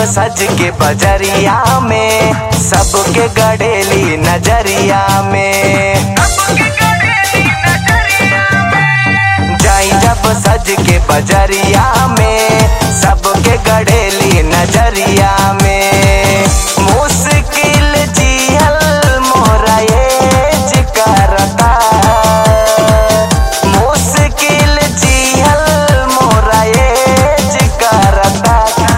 सज के बजरिया में सबके गड़ेली नजरिया में जाई जब सज के बजरिया में सबके गड़ेली नजरिया में मुश्किल जियल मोरा ये करता मुश्किल जियल मोरा ये करता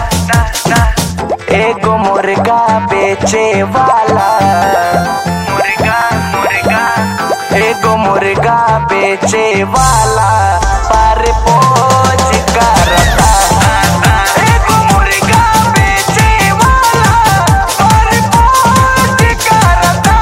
एगो मुर्गा बेचे वाला मुर्गा मुर्गा एगो मुर्गा बेचे वाला पर पोज करता एगो मुर्गा बेचे वाला पर पोज करता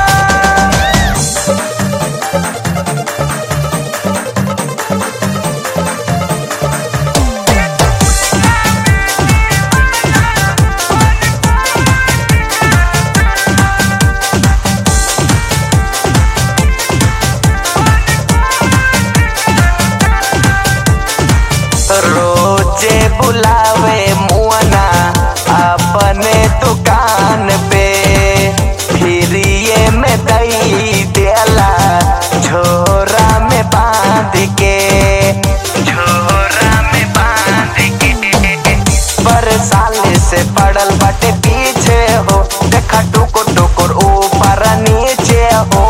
रोजे बुलावे मुअना अपने दुकान पे फिर ये में दई देला झोरा में बांध के झोरा में बांध के पर साले से पड़ल बटे पीछे हो देखा टुकुर टुकुर ऊपर नीचे हो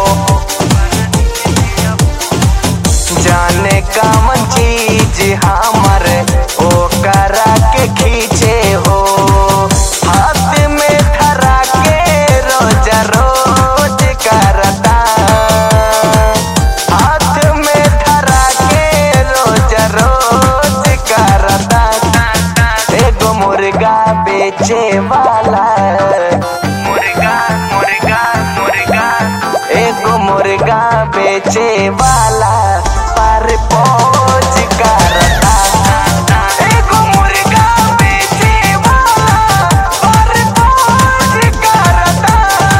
जाने कमन चीज हमर ओ करा के खींचे हो हाथ में धरा के रोज रोज करता हाथ में धरा के रोज रोज करता एगो मुर्गा बेचे वाला मुर्गा मुर्गा मुर्गा एगो मुर्गा बेचे वाला पर पहुंच करता एगो मुर्गा बेचे वाला पर पहुंच करता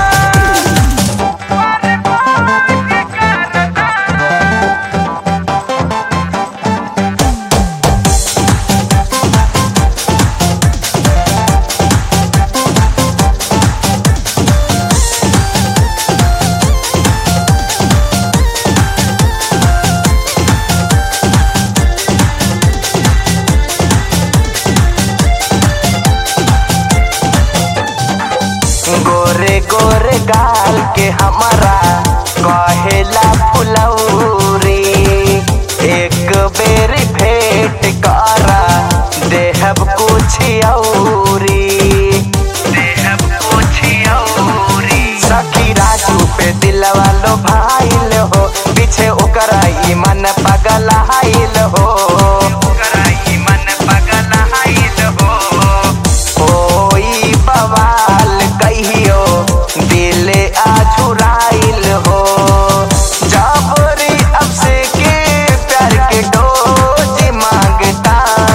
गोरे गोरे गाल के हमारा कहेला फुलौरी एक बेर भेंट करा देहब कुछ औरी देहब कुछ औरी सखी राजू पे दिलवा लो भाईल हो पीछे ओकरा ई मन पगल हाइल हो ओकरा ई मन पगल हाइल हो होई बवाल कहियो दिल आझुराइल हो जाबरी अब से के प्यार के डोज मांगता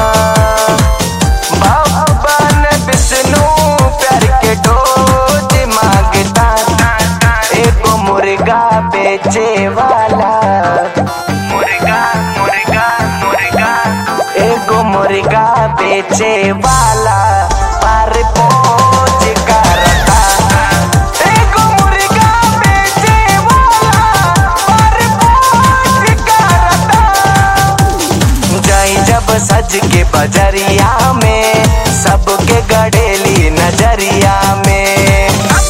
भगवान विष्णु प्यार के डोज मांगता एगो मुर्गा बेचे वाला मुर्गा मुर्गा मुर्गा एगो मुर्गा बेचे वाला पर पहुंच करता एगो मुर्गा बेचे वाला पर पहुंच करता जाई जब सज के बजरिया में सबके गड़ेली नजरिया में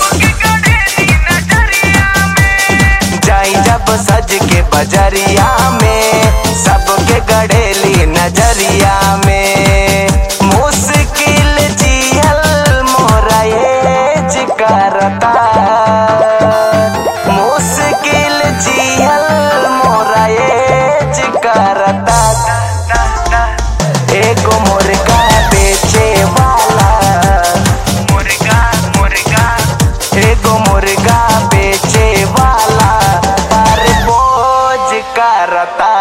जाई जब सज के बजरिया में सबके गड़ेली नजरिया में मुश्किल जियल मोरा ये करता मुश्किल जियल मोरा ये करता एगो मुर्गा बेचे वाला मुर्गा मुर्गा एगो मुर्गा बेचे वाला पर बोझ करता